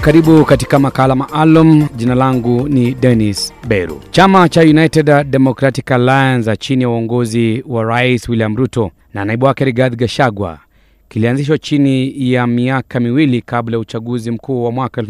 Karibu katika makala maalum. Jina langu ni Dennis Beru. Chama cha United Democratic Alliance chini ya uongozi wa Rais William Ruto na naibu wake Rigathi Gachagua kilianzishwa chini ya miaka miwili kabla ya uchaguzi mkuu wa mwaka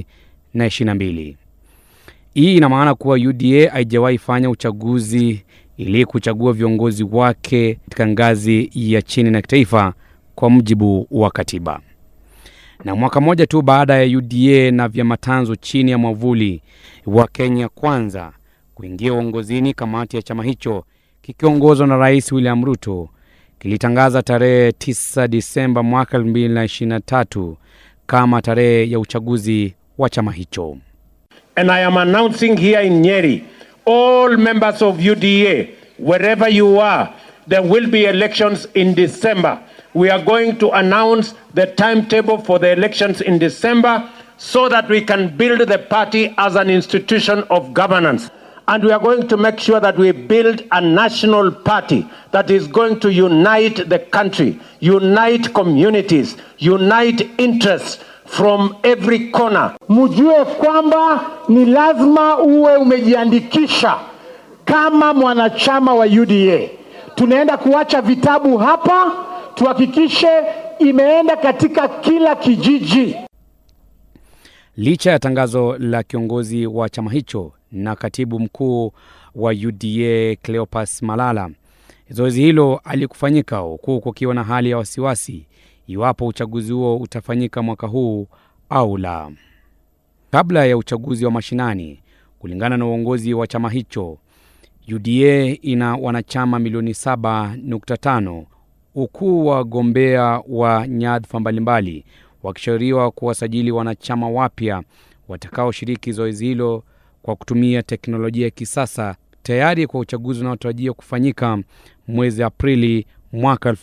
2022. Hii ina maana kuwa UDA haijawahi fanya uchaguzi ili kuchagua viongozi wake katika ngazi ya chini na kitaifa kwa mujibu wa katiba. Na mwaka mmoja tu baada ya UDA na vyama tanzu chini ya mwavuli wa Kenya Kwanza kuingia uongozini, kamati ya chama hicho kikiongozwa na Rais William Ruto kilitangaza tarehe 9 Disemba mwaka 2023 kama tarehe ya uchaguzi wa chama hicho. And I am announcing here in Nyeri, all members of UDA, wherever you are, there will be elections in December. We are going to announce the timetable for the elections in December so that we can build the party as an institution of governance. And we are going to make sure that we build a national party that is going to unite the country, unite communities, unite interests from every corner. Mjue kwamba ni lazima uwe umejiandikisha kama mwanachama wa UDA. Tunaenda kuacha vitabu hapa, tuhakikishe imeenda katika kila kijiji. Licha ya tangazo la kiongozi wa chama hicho na katibu mkuu wa UDA Cleopas Malala, zoezi hilo alikufanyika huku kukiwa na hali ya wasiwasi iwapo uchaguzi huo utafanyika mwaka huu au la. Kabla ya uchaguzi wa mashinani, kulingana na uongozi wa chama hicho, UDA ina wanachama milioni 7.5 huku wagombea wa nyadhifa mbalimbali wakishauriwa kuwasajili wanachama wapya watakaoshiriki zoezi hilo kwa kutumia teknolojia ya kisasa tayari kwa uchaguzi unaotarajiwa kufanyika mwezi Aprili mwaka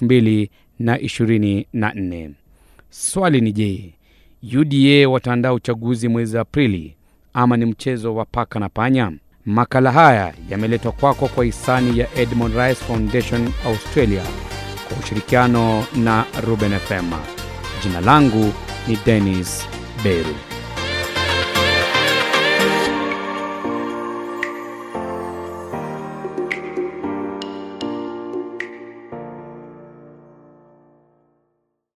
2024. Swali ni je, UDA wataandaa uchaguzi mwezi Aprili ama ni mchezo wa paka na panya? Makala haya yameletwa kwako kwa hisani ya Edmond Rice Foundation Australia kwa ushirikiano na Ruben FM. Jina langu ni Dennis Beru.